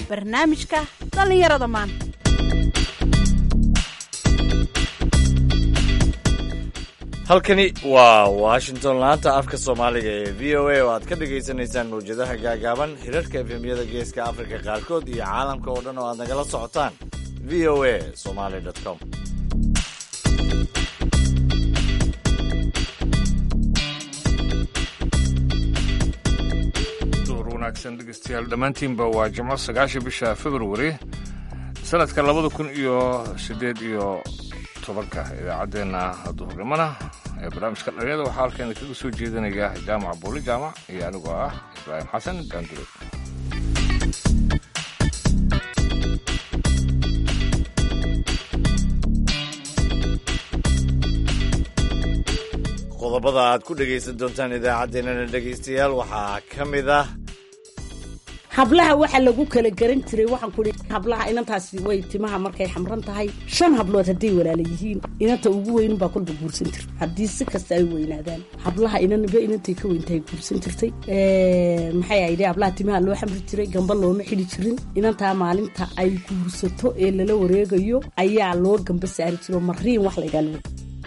barnaamijka dhallinyarada maanta halkani waa washington laanta afka soomaaliga ee v o a oo aad ka dhagaysanaysaan mawjadaha gaagaaban hirarka efemyada geeska afrika qaarkood iyo caalamka oo dhan oo aad nagala socotaan v o a somaly com duhur wanaagsan dhegeystayaal dhammaantiinba waa jimco sagaasha bisha februari sanadka labada kun iyo siddeed iyo tobanka idaacaddeenna duhurnimona ee barnaamijka dhalinyada waxaa halkeena kaga soo jeedinaya jaamac buuli jaamac iyo anigoo ah ibraahim xasan daandure qodobada aad ku dhegaysan doontaan idaacaddeenana dhegaystayaal waxaa ka mid ah hablaha waxaa lagu kala garan jiray waxaan ku hablaha inantaasi way timaha markay xamran tahay shan hablood hadday walaala yihiin inanta ugu weyn baa kolba guursan jirta haddii si kasta ay weynaadaan hablaha inanba inantay ka weyntahay guursan jirtay maxay ahayde hablaha timaha loo xamri jiray gamba looma xidhi jirin inantaa maalinta ay guursato ee lala wareegayo ayaa loo gamba saari jiro mariin wax laydhaa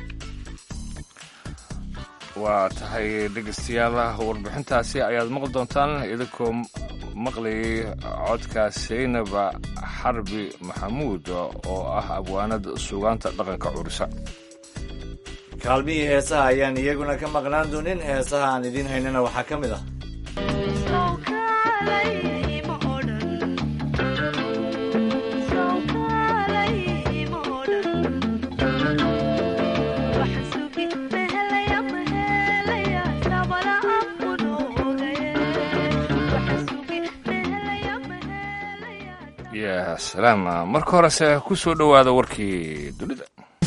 waa tahay dhegeystayaal warbixintaasi ayaad maqli doontaan idinkoo maqlayay codka saynaba xarbi maxamuud oo ah abwaanad suugaanta dhaqanka curisa kaalmihii heesaha ayaan iyaguna ka maqnaan doonin heesaha aan idiin haynana waxaa ka mid ah ya salaam marka horese ku soo dhowaada warkii dunida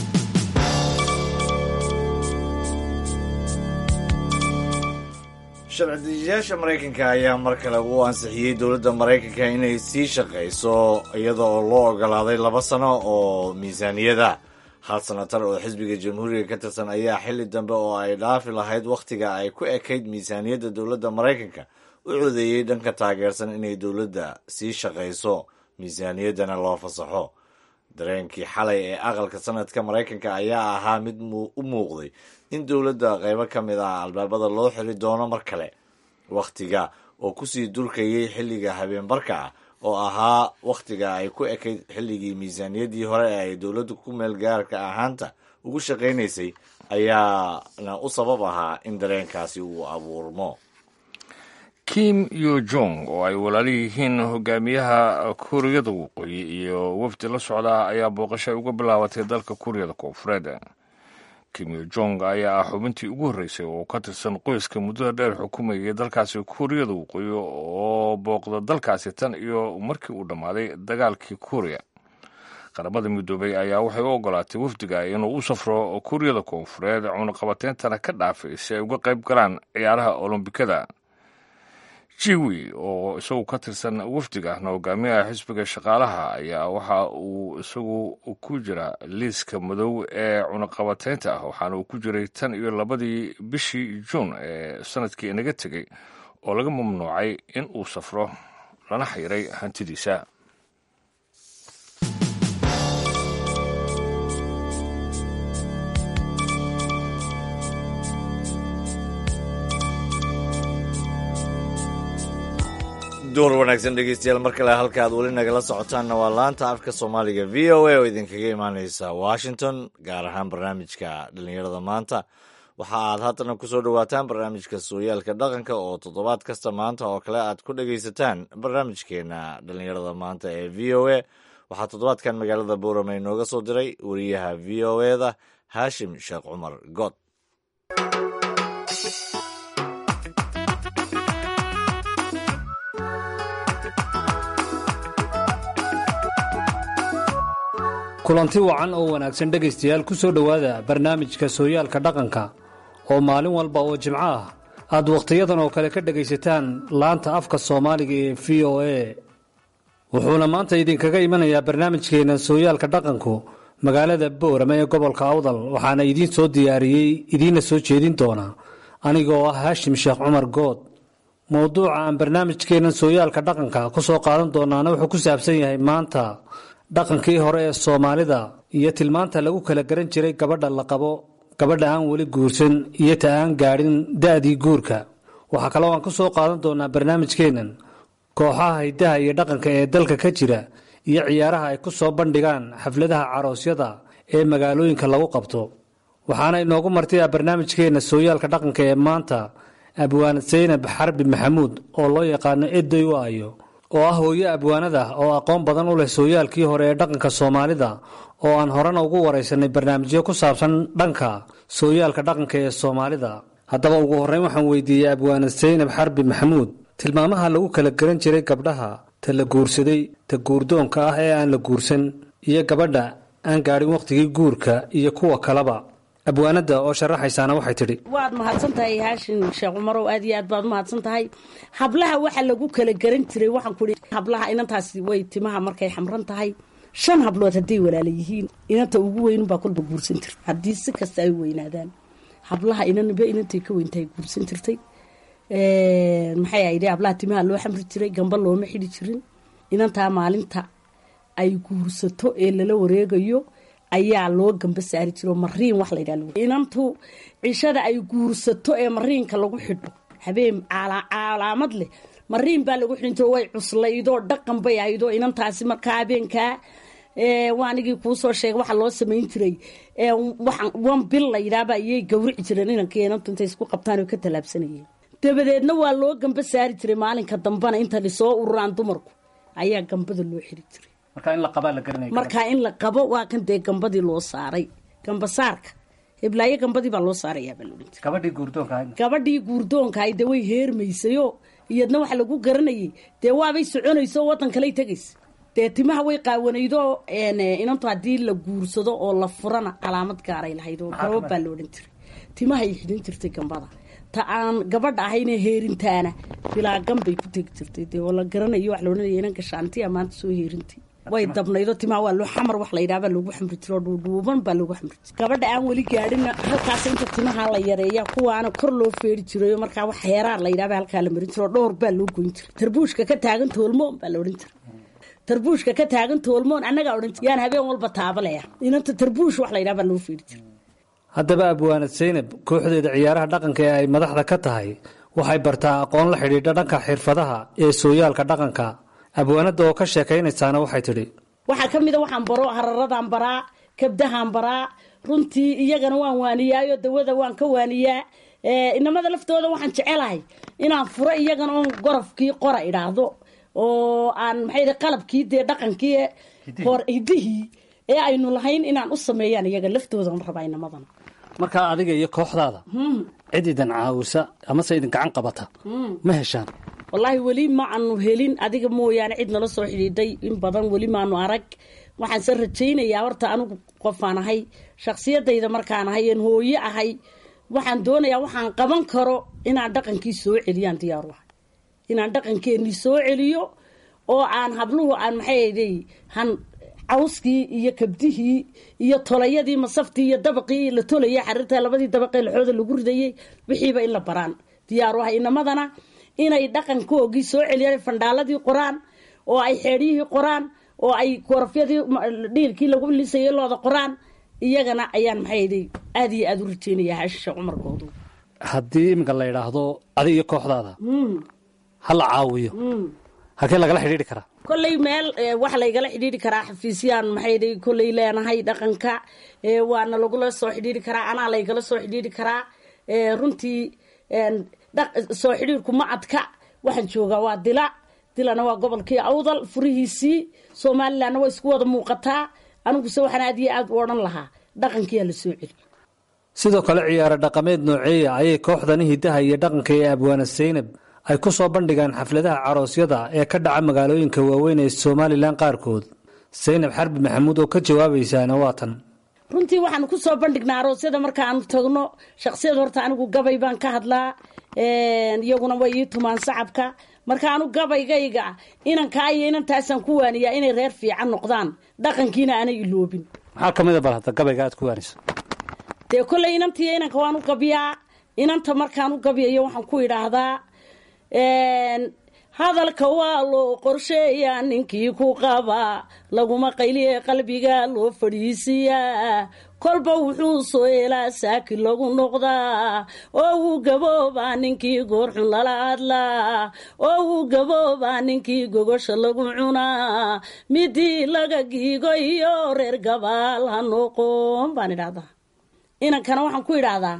sharci-dejiyaasha maraykanka ayaa mar kale u ansixiyey dowladda maraykanka inay sii shaqayso iyada oo loo ogolaaday laba sano oo miisaaniyada hal sanatar oo xisbiga jamhuuriga ka tirsan ayaa xilli dambe oo ay dhaafi lahayd wakhtiga ay ku ekayd miisaaniyadda dowladda maraykanka u codeeyey dhanka taageersan inay dowladda sii shaqayso miisaaniyaddana loo fasaxo dareenkii xalay ee aqalka sanadka maraykanka ayaa ahaa mid u muuqday in dowladda qaybo ka mid ah albaabada loo xiri doono mar kale wakhtiga oo kusii durkayay xilliga habeenbarka ah oo ahaa wakhtiga ay ku ekayd xilligii miisaaniyaddii hore ee ay dowladdu ku meel gaarka ahaanta ugu shaqaynaysay ayaana u sabab ahaa in dareenkaasi uu abuurmo kim yo jong oo ay walaalo yihiin hogaamiyaha kuuriyada waqooyi iyo wafdi la socda ayaa booqasho ay uga bilaabatay dalka kuuriyada koonfureed kim yo jong ayaa ah xubintii ugu horreysay oo ka tirsan qoyska muddada dheer xukumayay dalkaasi kuuriyada waqooyi oo booqda dalkaasi tan iyo markii uu dhammaaday dagaalkii kuuriya qaramada midoobay ayaa waxay u ogolaatay wafdiga inuu u safro kuuriyada koonfureed cunaqabateyntana ka dhaafay si ay uga qayb galaan ciyaaraha olombikada jiwi oo isagu ka tirsan wafdigaahna hogaamiyaha xisbiga shaqaalaha ayaa waxa uu isagu ku jira liiska madow ee cunaqabateynta ah waxaana uu ku jiray tan iyo labadii bishii juun ee sanadkii inaga tegey oo laga mamnuucay in uu safro lana xayiray hantidiisa duhur wanaagsan dhegeystayaal mar kale halka aad weli nagala socotaanna waa laanta afka soomaaliga v o a oo idinkaga imaaneysa washington gaar ahaan barnaamijka dhallinyarada maanta waxa aad haddana kusoo dhowaataan barnaamijka sooyaalka dhaqanka oo toddobaad kasta maanta oo kale aad ku dhegaysataan barnaamijkeena dhallinyarada maanta ee v o a waxaa toddobaadkan magaalada boorame inooga soo diray wariyaha v o eda haashim sheekh cumar good kulanti wacan oo wanaagsan dhegaystayaal ku soo dhowaada barnaamijka sooyaalka dhaqanka oo maalin walba oo jimco ah aad wakhtiyadan oo kale ka dhegaysataan laanta afka soomaaliga ee v o a wuxuuna maanta idinkaga imanayaa barnaamijkeena sooyaalka dhaqanku magaalada boorame ee gobolka awdal waxaana idiin soo diyaariyey idiinna soo jeedin doona anigoo ah haashim sheekh cumar good mowduuca aan barnaamijkeennan sooyaalka dhaqanka ku soo qaadan doonaana wuxuu ku saabsan yahay maanta dhaqankii hore ee soomaalida iyo tilmaanta lagu kala garan jiray gabadha la qabo gabadha aan weli guursan iyo ta aan gaadhin da'dii guurka waxaa kaloo aan ku soo qaadan doonaa barnaamijkeennan kooxaha hiddaha iyo dhaqanka ee dalka ka jira iyo ciyaaraha ay ku soo bandhigaan xafladaha caroosyada ee magaalooyinka lagu qabto waxaana inoogu martaya barnaamijkeenna sooyaalka dhaqanka ee maanta abwaanad saynab xarbi maxamuud oo loo yaqaano eday u ayo oo ah hooyo abwaanada oo aqoon badan u leh sooyaalkii hore ee dhaqanka soomaalida oo aan horena ugu waraysanay barnaamijyo ku saabsan dhanka sooyaalka dhaqanka ee soomaalida haddaba ugu horreyn waxaan weydiiyey abwaanad saynab xarbi maxamuud tilmaamaha lagu kala garan jiray gabdhaha ta la guursaday ta guurdoonka ah ee aan la guursan iyo gabadha aan gaadhin wakhtigii guurka iyo kuwa kaleba abwaanada oo sharaxaysaana waxay tidhi waad mahadsan tahay haashin sheekh cumarow aad iyo aad baad umahadsan tahay hablaha waxa lagu kala garan jiray waxaan ku ihi hablaha inantaasi way timaha markay xamran tahay shan hablood hadday walaala yihiin inanta ugu weynunbaa kolba guursan jirta haddii si kasta ay weynaadaan hablaha inanba inantay ka weyntahay guursan jirtay maxay aydhi hablaha timaha loo xamri jiray gamba looma xidhi jirin inantaa maalinta ay guursato ee lala wareegayo ayaa loo gamba saari jiro mariin wax laydhaha inantu cishada ay guursato ee mariinka lagu xidho habeen calaamad leh mariin baa lagu xidhin jiro way cuslaydoo dhaqan bay ahaydoo inantaasi markaa habeenkaa waanigii kuusoo sheegay waxaa loo samayn jiray wan bil layidhaaba ayay gawrici jireen inankii inantu intay isku qabtaan oo ka tallaabsanayeen dabadeedna waa loo gamba saari jiray maalinka dambana inta lisoo ururaan dumarku ayaa gambada loo xiri jiray markaa in la qabo waa kan dee gambadii loo saaray gambasaarka heblaayo gambadii baa loo saarayaabaa laodhan jiray gabadhii guurdoonkahay dee way heermaysayoo iyadna waxa lagu garanayay dee waabay soconayso oo waddan kaley tegaysa dee timaha way qaawanaydoo inantu haddii la guursado oo la furana calaamad gaaray lahayd oo gabab baa la odhan jiray timahay xidhin jirtay gambada ta aan gabadha ahayne heerintaana bilaa gambay ku tegi jirtay dee oo la garanayo wax la odhanaya inan gashaantiya maanta soo heerintay way dabnaydo timaha waa loo xamar wax laydhaha loogu xamri jiro dhuudhuuban baa loogu xamri jiro gabadha aan weli gaadhina halkaas inta timaha la yareeya kuwaana kor loo feeri jirayo markaa wax heeraar laydhaha halkaa la marin jiro dhowr baa loo goyn jiray tarbuushka ka taagan toolmoon baa la odhan jiray tarbuushka ka taagan toolmoon annagaa odhan jir yaan habeen walba taabalaya inanta tarbuush wax laydhaha baa loo feeri jiray haddaba abwaanad saynab kooxdeeda ciyaaraha dhaqanka ee ay madaxda ka tahay waxay bartaa aqoon la xidhiidha dhanka xirfadaha ee sooyaalka dhaqanka abwaanada oo ka sheekaynaysaana waxay tidhi waxaa ka mida waxaan baro hararadaan baraa kabdahaan baraa runtii iyagana waan waaniyaayo dawada waan ka waaniyaa inamada laftooda waxaan jecelahay inaan furo iyagana oon gorofkii qora idhaahdo oo aan maxay qalabkii dee dhaqankii hor hidihii ee aynu lahayn inaan u sameeyaan iyaga laftoodan rabaa inamadana markaa adiga iyo kooxdaada cid idin caawisa amase idin gacan qabata ma heshaan wallaahi weli ma aanu helin adiga mooyaane cid nala soo xidhiidhay in badan weli maanu arag waxaanse rajaynayaa horta anigu qofaan ahay shaksiyadayda markaan ahay een hooye ahay waxaan doonayaa waxaan qaban karo inaan dhaqankii soo celiyaan diyaaru ahay inaan dhaqankeenii soo celiyo oo aan habluhu aan maxay han cawskii iyo kabdihii iyo tolayadii masaftii iyo dabaqii la tolaya xariirta labadii dabaqee laxooda lagu ridayey wixiiba in la baraan diyaaru ahay inamadana inay dhaqankoogii soo celiyaan fandhaaladii qoraan oo ay xeedhyihii qoraan oo ay korafyadii dhiilkii lagu lisayay looda qoraan iyagana ayaan maxay aad iyo aada u rajeynaya haashisha cumarkoodu haddii iminka la idhaahdo adi iyo kooxdaada ha la caawiyo halkee lagala xidhiidhi karaa kolley meel waxa laygala xidhiidhi karaa xafiisyaan maxay kolley leenahay dhaqanka waana lagula soo xidhiidhi karaa anaa laygala soo xidhiidhi karaa runtii soo xidhiirku ma adka waxaan joogaa waa dila dilana waa gobolkii awdal furihiisii somalilanna waa isku wada muuqataa aniguse waxaan aad iyo aad u odhan lahaa dhaqankiyaa la soo celiyo sidoo kale ciyaaro dhaqameed nooceeya ayay kooxdani hiddaha iyo dhaqanka ee abwaana saynab ay ku soo bandhigaan xafladaha caroosyada ee ka dhaca magaalooyinka waaweyn ee somalilan qaarkood saynab xarbi maxamuud oo ka jawaabaysaana waa tan runtii waxaanu ku soo bandhignaa aroosyada markaanu tagno shaksiyad horta anigu gabay baan ka hadlaa iyaguna way ii tumaan sacabka marka anu gabaygayga inankaa iyo inantaasaan ku waaniyaa inay reer fiican noqdaan dhaqankiina aanay iloobin maxaa ka mid a bal hadda gabayga aad ku waanayso dee kolley inantiiyo inanka waan u gabiyaa inanta markaan u gabiyayo waxaan ku idhaahdaa hadalka waa loo qorsheeyaa ninkii ku qabaa laguma qayliye qalbiga loo fadhiisiyaa kolba wuxuu soo elaa saaki lagu noqdaa oo wuu gaboobaa ninkii goorxun lala hadlaa oo wuu gaboobaa ninkii gogosha lagu cunaa midii laga giigo iyo reer gabaal ha noqon baan idhahdaa inankana waxaan ku idhaahdaa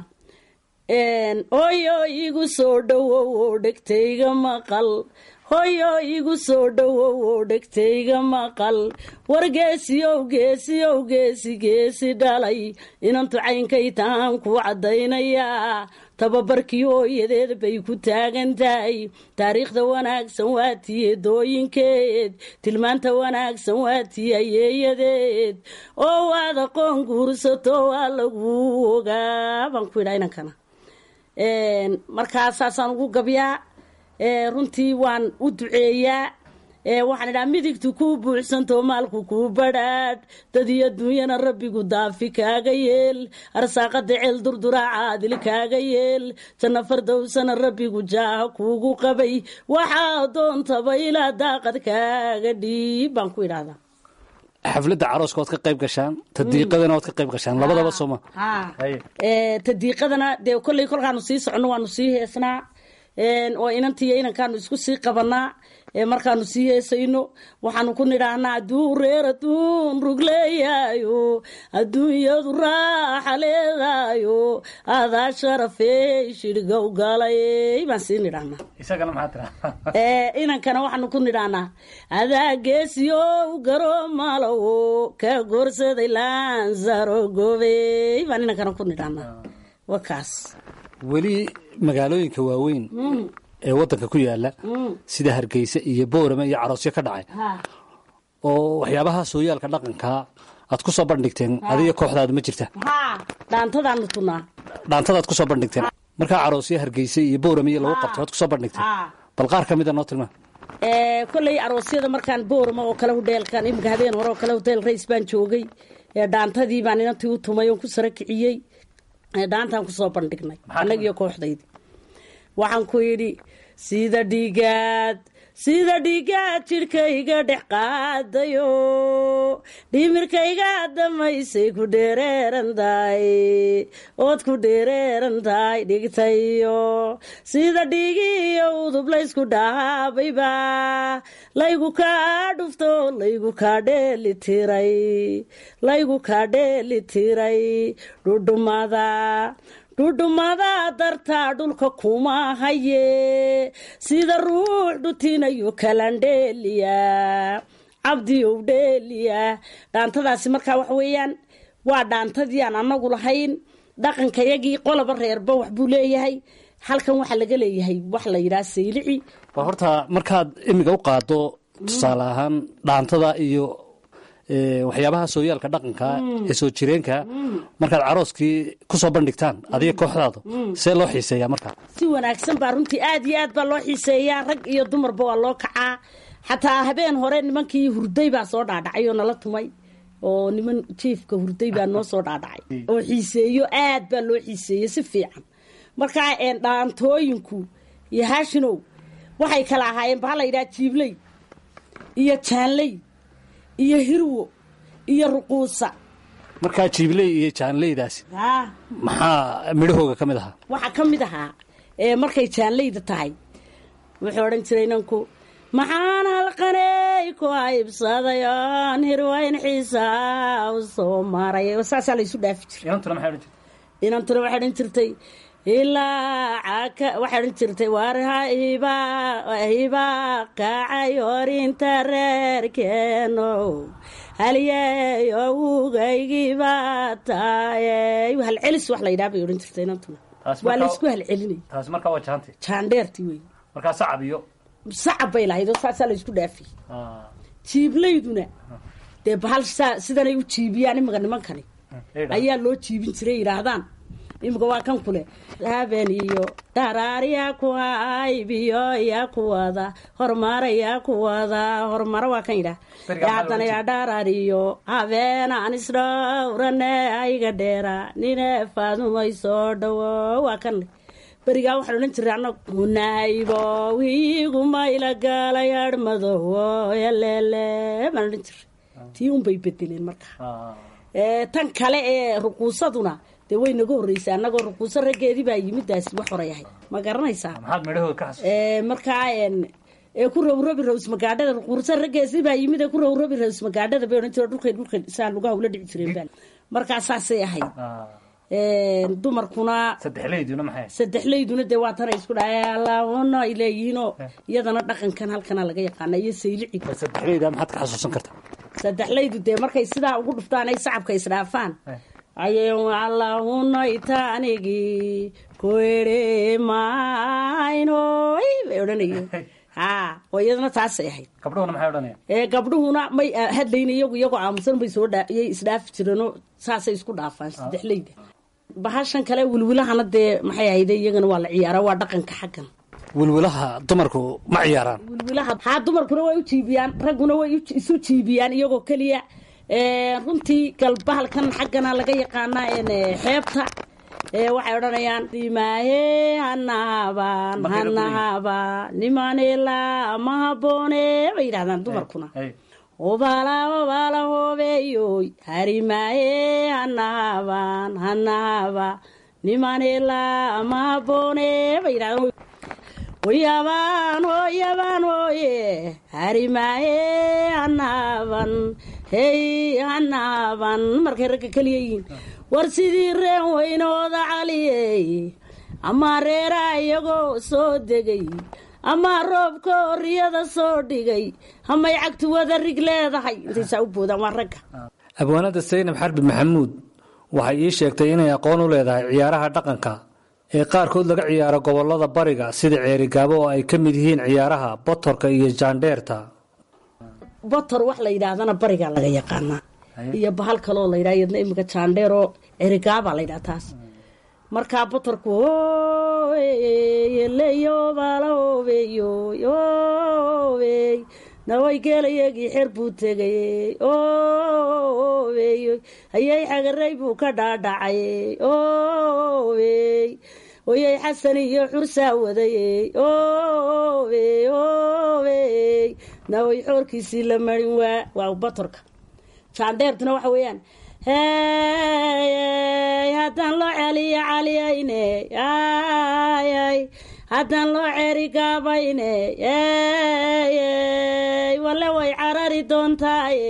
hoyo igu soo dhowow oo dhegtayga maqal hoyo igu soo dhowow oo dhegtayga maqal war geesiyow geesiyow geesi geesi dhalay inantu caynkay tahaan ku caddaynayaa tababarkii hooyadeed bay ku taagan tahay taariikhda wanaagsan waa tiye dooyinkeed tilmaanta wanaagsan waa tiye ayeeyadeed oo waad aqoon guursato waa lagu ogaa baan ku idhaa inankana markaasaasaan ugu gabyaa runtii waan u duceeyaa waxaan idhaha midigtu kuu buuxsanto maalku kuu badhaadh dad iyo duunyana rabbigu daafi kaaga yeel arsaaqada ceel durduraa caadil kaaga yeel janno fardowsana rabbigu jaaha kuugu qabay waxaa doontaba ilaa daaqad kaaga dhiib baan ku idhahdaa xafladda carooska waad ka qayb gashaan tadiiqadana waad ka qayb gashaan labadaba sooma tadiiqadana dee kolley kolkaanu sii soconno waanu sii heesnaa oo inantiiyo inankaanu isku sii qabanaa markaanu sii heesayno waxaanu ku nidhaahnaa adduu reer adduun rugleeyaayo adduunyadu raaxa leedaayo adaa sharafey shirgow galay baan sii nidhaahnaa isagana maxaa tiraa inankana waxaanu ku nidhaahnaa adaa geesiyow garo malawo ka goorsaday laansaro gobey baan inankana ku nidhaahnaa waa kaas weli magaalooyinka waaweyn ee wadanka ku yaala sida hargeysa iyo boorame iyo caroosyo ka dhacay oo waxyaabaha sooyaalka dhaqankaa aad ku soo bandhigteen adiga kooxdaadu ma jirta dhaantadaanu tunaa dhaantadaad ku soo bandhigteen markaa caroosyo hargeysa iyo boorame iyo lagu qabtay waad ku soo bandhigteen bal qaar ka mida noo tilmaa kolley aroosyada markaan boorama oo kale hudheelkan iminka habeen hore oo kale hoteel rays baan joogay dhaantadii baan inantii u tumay oon ku sara kiciyey dhaantaan kusoo bandhignay annagiyo kooxdaydi waxaan ku yidhi sida dhiigaad sida dhiigaad jidhkayga dhex qaadayo dhimirkayga damaysay ku dheereeran tahay ood ku dheereeran tahay dhigtayo sida dhiigiyo udub laysku dhaabayba laygu kaa dhufto laygu kaa dheeli tiray laygu kaa dheeli tiray dhudhumada dhudhumada dartaa dhulka kuma haye sida ruux dhutinayo kalandheeliya cabdiyow dheeliya dhaantadaasi markaa wax weeyaan waa dhaantadii aan anagu lahayn dhaqankayagii qoloba reerba waxbuu leeyahay halkan waxaa laga leeyahay wax la yidhaha saylici waa horta markaad imiga u qaado tusaale ahaan dhaantada iyo waxyaabaha sooyaalka dhaqanka ee soo jireenka markaad carooskii kusoo bandhigtaan adiga kooxdaadu see loo xiiseeyaa markaa si wanaagsan baa runtii aad iyo aad baa loo xiiseeyaa rag iyo dumarba waa loo kacaa xataa habeen hore nimankii hurday baa soo dhaadhacay oo nala tumay oo niman jiifka hurday baa noo soo dhaadhacay oo xiiseeyo aad baa loo xiiseeyey si fiican markaa dhaantooyinku iyo haashinow waxay kala ahaayeen baa la yidhaha jiibley iyo jaanley iyo hirwo iyo ruquusa markaa jiibley iyo jaanleydaasi maxaa midhahooga ka mid ahaa waxaa ka mid ahaa markay jaanleyda tahay wuxuu odhan jiray inanku maxaan halqaney ku haybsaday oon hirwayn xiisaa u soo maray saasaa laysu dhaafi jiray inantuna waxay odhan jirtay ilaa waxay odhan jirtay waar hibaa kacay horinta reerkeeno halyeey owgaygibaa taay halcelis wax la yidhaha bay odhan jirtay inantuna waa laysku halcelinay taasi markaa waa jaanti jaandheertii wey markaa sacab iyo sacab bay lahayd oo saasaa laysku dhaafiyey jiiblayduna dee bahal sidanay u jiibiyaan imika nimankani ayaa loo jiibin jiray yidhaahdaan imika waa kan kule haben iyo dharaarya ku haybiyo yaa ku wada horumara yaa ku wada horumaro waa kan yidhaah haddana yaa dharaariyo habeenaan isdhowrane ayga dheera nine faadumay soo dhawo waa kan berigaa waxaan odhan jiray annagu naybo wiigumayla gaalay arhmadow yaleele baan odhan jiray tii unbay bedeleen markaa tan kale ee ruquusaduna dee way naga horreysay annagoo ruquuso raggeedii baa yimidaasi wax horay ahayd ma garanaysaa maxaad midhahood ka xasuusta markaa ee ku rowrobi raws magaadhada ruquuso raggeesii baa yimid ee ku rowrobi raws magaadhada bay odhan jire dhulkay dhulkay saa lugaha ula dhici jireen baa markaa saasay ahayd dumarkuna saddexleyduna maxay saddexleyduna dee waa tanay isku dhahay allaahuna ay leeyihiinoo iyadana dhaqankan halkana laga yaqaana iyo saylici saddexleyda maxaad ka xasuusan kartaa saddexleydu dee markay sidaa ugu dhuftaan ay sacabka isdhaafaan ayay allaahuna ita anigii kuere maynoy bay odhanayeen ha oo iyadana taasay ahayd gabdhuhuna maxay odhanayaan ee gabdhuhuna may hadlayn iyagu iyagoo aamusan bay soo iyay isdhaafi jireenoo saasay isku dhaafaan saddexleyda bahashan kale wilwilahana dee maxay ahayde iyagana waa la ciyaara waa dhaqanka xaggan wilwilaha dumarku ma ciyaaraan wilwilaha haa dumarkuna way u jiibiyaan ragguna way isu jiibiyaan iyagoo keliya runtii galbahalkan xaggana laga yaqaanaa xeebta waxay odhanayaan dimaahe hanahaban hanahaba nimanela ma haboone bay yidhahdaan dumarkuna obala obala hobeyoy harimaahe hanahaban hanahaba nimanela ma haboone bay yidhahdaan hoyabaan hoyabaan hooye harimaahe hanahaban hey hanahaban markay ragga keliya yihiin war sidii reen weynooda caliyey ama reeraa iyagoo soo degay ama roobka oriyada soo dhigay amay cagtu wada rig leedahay intaysaa u boodaan waa ragga abwaanada saynab xarbi maxamuud waxay ii sheegtay inay aqoon u leedahay ciyaaraha dhaqanka ee qaarkood laga ciyaaro gobolada bariga sida ceerigaabo oo ay ka mid yihiin ciyaaraha botorka iyo jaandheerta botor wax la yidhaahdana barigaa laga yaqaanaa iyo bahal kaloo la yidhaha iyadna imika jaandheeroo cerigaabaa la yidhaha taas markaa botorku yeleyobalahobey naway geelayagii xer buu tegay oy hayay xagaray buu ka dhaadhacay oy oyay xasan iyo xursaa waday oy oy naway xoorkiisii la marin waa waa botorka jaandheertuna waxa weeyaan hey haddaan loo celiyo caliyayne ay haddaan loo ceeri gaabayne ey wale way carari doontaaye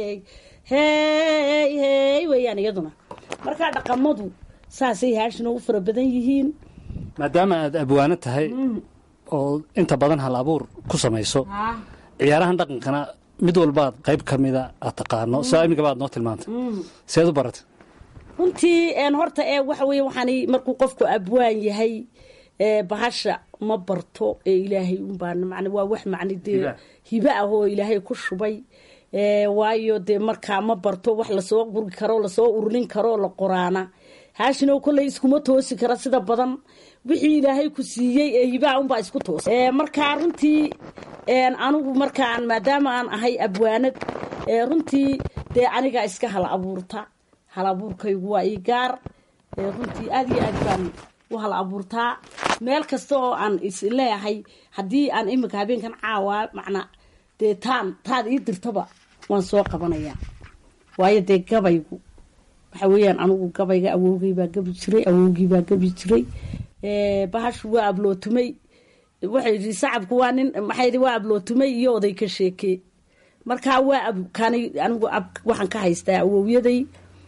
hey hey weeyaan iyaduna markaa dhaqamadu saasay haashina u fara badan yihiin maadaama aad abwaano tahay oo inta badan hal abuur ku samayso ciyaarahan dhaqankana mid walbaad qayb ka mida aad taqaano saa iminka baad noo tilmaantay seed u baratay runtii horta ee waxa weye waxaan markuu qofku abwaan yahay bahasha ma barto ee ilaahay unbaan man waa wax macni dee hibe ah oo ilaahay ku shubay waayo dee markaa ma barto wax lasoo gurgi karo lasoo ururin karo la qoraana haashino kolley iskuma toosi kara sida badan wixii ilaahay ku siiyey ee hibaha unbaa isku toosa markaa runtii anigu markaan maadaama aan ahay abwaanad runtii dee anigaa iska hal abuurta hal abuurkaygu waa ii gaar runtii aad iyo aad baan u hal abuurtaa meel kasta oo aan isleeyahay haddii aan iminka habeenkan caawaa macnaa dee taan taad ii dirtaba waan soo qabanayaa waayo dee gabaygu waxa weeyaan anigu gabayga awowgay baa gabi jiray awowgii baa gabi jiray bahashu waa ablootumay waxay yidhi sacabku waa nin maxay waa ablootumay iyo oday ka sheekee markaa waa abkani anigu waxaan ka haystaa awowyaday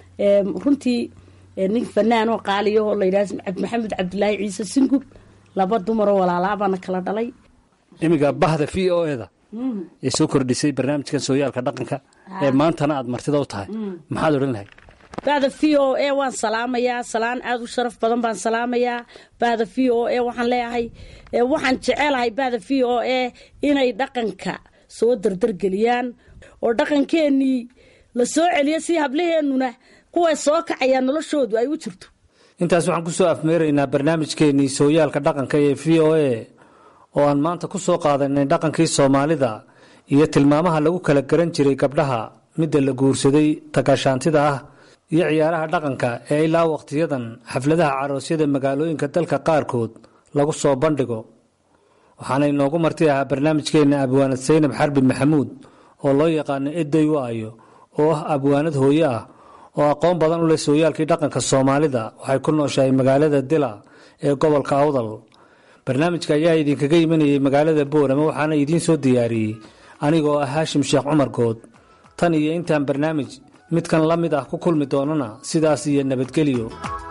runtii nin fanaan oo qaaliyahoo la yidhaha maxamed cabdilaahi ciise singub laba dumaroo walaalaabaana kala dhalay iminka bahda v o eda ee soo kordhisay barnaamijkan sooyaalka dhaqanka ee maantana aad martida u tahay maxaad odhan lahayd bahda v o e waan salaamayaa salaan aada u sharaf badan baan salaamayaa bahda v o e waxaan leeyahay waxaan jecelahay bahda v o e inay dhaqanka soo dardargeliyaan oo dhaqankeenii la soo celiyo si hablaheennuna kuwa soo kacayaan noloshoodu ay u jirto intaas waxaan ku soo afmeeraynaa barnaamijkeennii sooyaalka dhaqanka ee v o e oo aan maanta ku soo qaadanay dhaqankii soomaalida iyo tilmaamaha lagu kala garan jiray gabdhaha midda la guursaday tagaashaantida ah iyo ciyaaraha dhaqanka ee ilaa wakhtiyadan xafladaha caroosyada magaalooyinka dalka qaarkood lagu soo bandhigo waxaana inoogu marti ahaa barnaamijkeenna abwaanad saynab xarbi maxamuud oo loo yaqaano eday waayo oo ah abwaanad hooye ah oo aqoon badan u leh sooyaalkii dhaqanka soomaalida waxay ku nooshahay magaalada dila ee gobolka awdal barnaamijka ayaa idinkaga imanayay magaalada boorama waxaana idiin soo diyaariyey anigoo ah haashim sheekh cumar good tan iyo intaan barnaamij midkan la mid ah ku kulmi doonana sidaas iyo nabadgelyo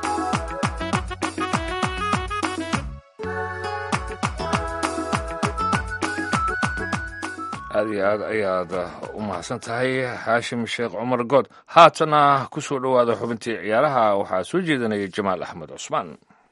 aad iyo aad ayaad u mahadsan tahay xaashim sheekh cumar good haatana ku soo dhowaada xubintii ciyaaraha waxaa soo jeedinaya jamaal axmed cusmaan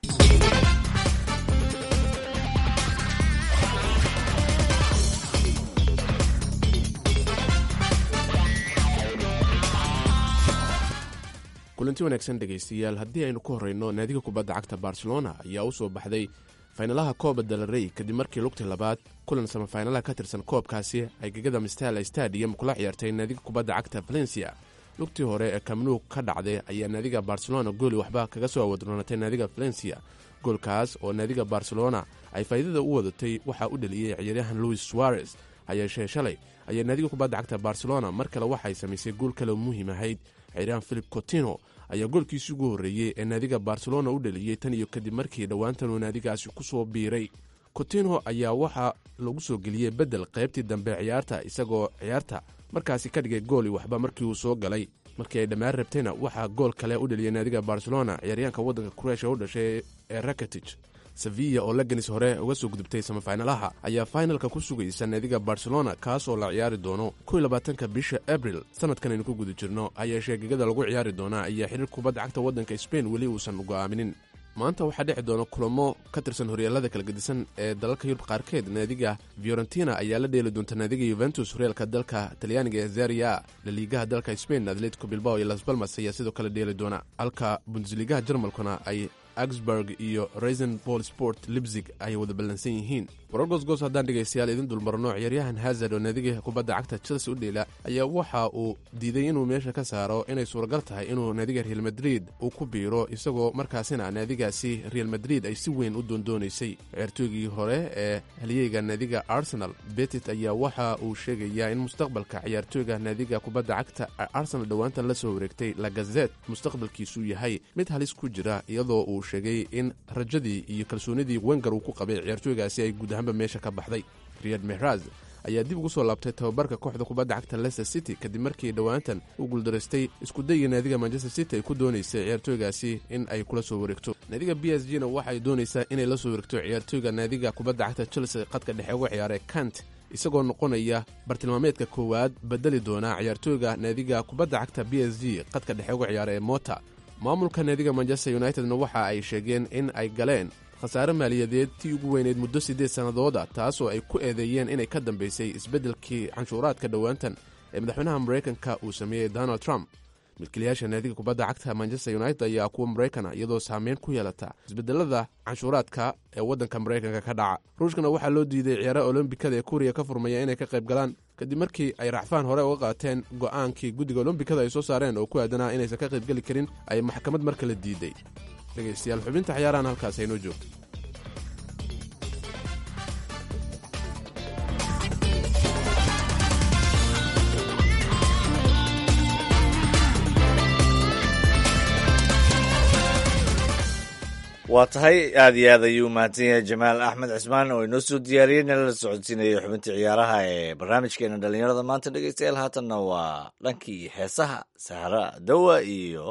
kulanti wanaagsan dhegaystayaal haddii aynu ku horreyno naadiga kubadda cagta barcelona ayaa u soo baxday faynalaha kooba dalrey kadib markii lugtii labaad kulan samafaynalaha ka tirsan koobkaasi ay gegada mistala stadium kula ciyaartay naadiga kubadda cagta valencia lugtii hore ee kamnuug ka dhacday ayaa naadiga barcelona gooli waxba kaga soo awadroonatay naadiga valencia goolkaas oo naadiga barcelona ay faa'iidada u wadatay waxaa u dheliyey ciyaaryahan louis suarez hayeeshee shalay ayaa naadiga kubadda cagta barcelona mar kale waxay samaysay gool kale muhiim ahayd ciyaaryahan philip cotino ayaa goolkiisii ugu horreeyey ee naadiga barcelona u dheliyey tan iyo kadib markii dhowaantan uu naadigaasi ku soo biiray cotino ayaa waxaa lagu soo geliyey beddel qaybtii dambe ciyaarta isagoo ciyaarta markaasi ka dhigay gooli waxba markii uu soo galay markii ay dhammaan rabtayna waxaa gool kale u dheliyey naadiga barcelona ciyaaryahanka waddanka kureesha u dhashay ee rakatij sevilla oo laganis hore uga soo gudubtay samafaynalaha ayaa fainalka ku sugaysa naadiga barcelona kaasoo la ciyaari doono kow labaatanka bisha abril sanadkan aynu ku guda jirno hayeeshee gegada lagu ciyaari doonaa ayaa xiriir kubadda cagta waddanka sbain weli uusan go'aaminin maanta waxaa dhici doona kulamo ka tirsan horyaalada kala gedisan ee dalalka yurub qaarkeed naadiga fiorentina ayaa la dheeli doonta naadiga yuventus horyaalka dalka talyaaniga ee zaria laliigaha dalka sbain atletico bilbao iyo las balmas ayaa sidoo kale dheeli doona halka bundesliigaha jarmalkuna ay augsburg iyo reisenbol sport libzig ay wada ballansan yihiin warar goosgoos haddaan dhegaystayaal idin dulmarno ciyaaryahan hazard oo naadiga kubadda cagta chelsea u dheela ayaa waxa uu diiday inuu meesha ka saaro inay suuragal tahay inuu naadiga real madrid uu ku biiro isagoo markaasina naadigaasi real madrid ay si weyn u doondoonaysay ciyaartooygii hore ee haliyeyga naadiga arsenal betit ayaa waxa uu sheegayaa in mustaqbalka ciyaartooyga naadiga kubadda cagta arsenal dhowaantan la soo wareegtay lagazet mustaqbalkiisuu yahay mid halis ku jira iyadoo uu sheegay in rajadii iyo kalsoonidii wenger uu ku qabay ciyaartooygaasi ay guud ahaanba meesha ka baxday riyad mehraz ayaa dib ugu soo laabtay tababarka kooxda kubadda cagta leicester city kadib markii dhowaantan uu guuldaraystay iskudayga naadiga manchester city ay ku doonaysay ciyaartooygaasi in ay kula soo wareegto naadiga b s g na waxay doonaysaa inay la soo wareegto ciyaartooyga naadiga kubadda cagta chelsea qadka dhexe uga ciyaaray kant isagoo noqonaya bartilmaameedka koowaad bedeli doona ciyaartooyga naadiga kubadda cagta b s g qadka dhexe uga ciyaara ee mota maamulka naadiga manchester unitedna waxa ay sheegeen in ay galeen khasaare maaliyadeed tii ugu weyneyd muddo siddeed sannadooda taasoo ay ku eedeeyeen inay ka dambaysay isbeddelkii canshuuraadka dhowaantan ee madaxweynaha maraykanka uu sameeyey donald trump milkiilayaasha naadiga kubadda cagta manchester united ayaa kuwa maraykana iyadoo saameyn ku yeelata isbedelada canshuuraadka ee waddanka maraykanka ka dhaca ruushkana waxaa loo diiday ciyaaraha olombikada ee kuriya ka furmaya inay ka qayb galaan kadib markii ay racfaan hore uga qaateen go'aankii guddiga olombikada ay soo saareen oo ku aadanaa inaysan ka qaybgeli karin ay maxkamad mar kale diiday dhegaystayaal xubinta ciyaarahan halkaas aynoo joogto waa tahay aad iyo aad ayuu mahadsan yahay jamaal axmed cismaan oo inoo soo diyaariyey nala la socodsiinayay xubintii ciyaaraha ee barnaamijkeena dhallinyarada maanta dhegeystayaal haatanna waa dhankii heesaha sahra dawa iyo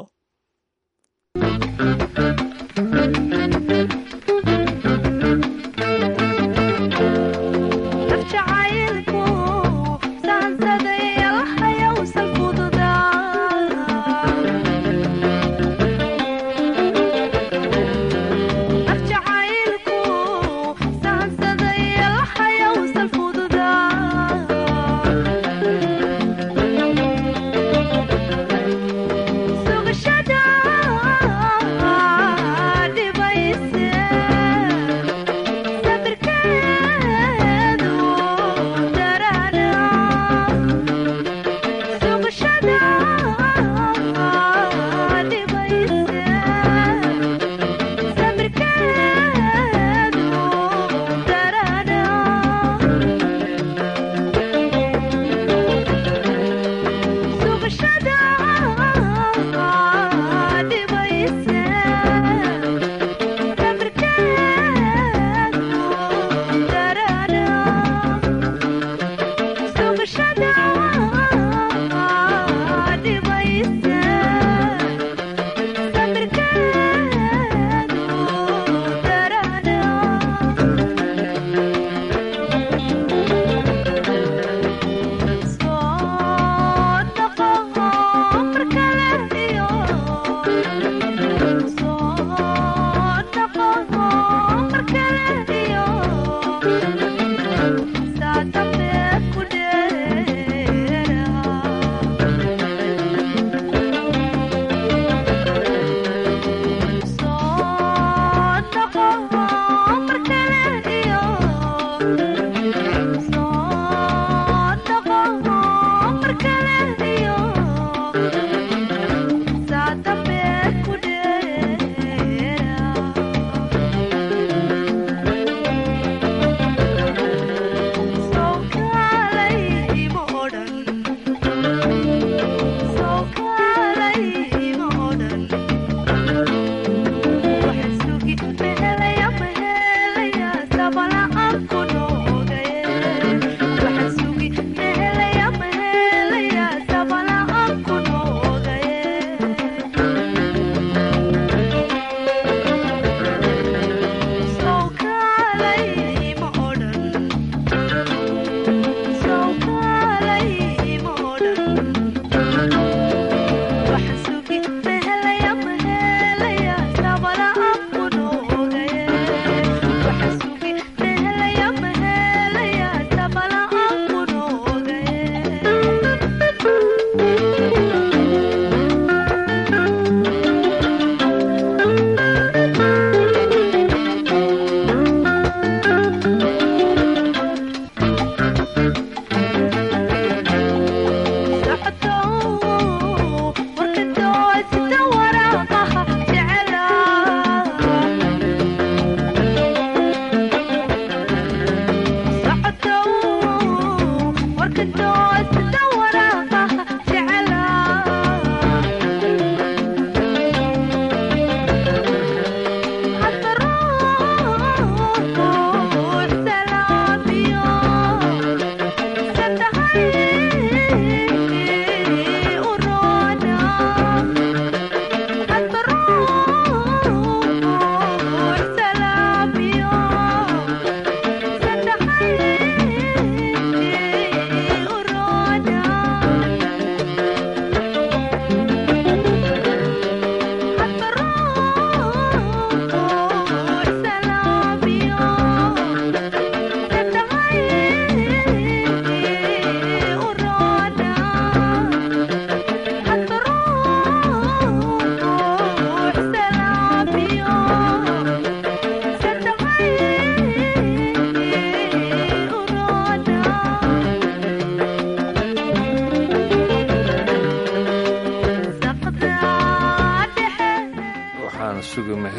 Sugashada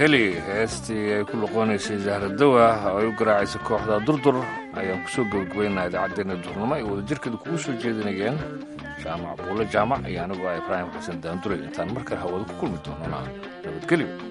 nabadgeli heestii ay ku noqonaysay zahradawa oo ay u garaacaysa kooxda durdur ayaan kusoo gebagabaynaa idaacaddeenna duurnimo ay wadajirkeeda kugu soo jeedinayeen jaamac buulle jaamac iyo anigoo ah ibraahim xasan daanduray intaan mar kale hawada ku kulmi doonana nabadgelyo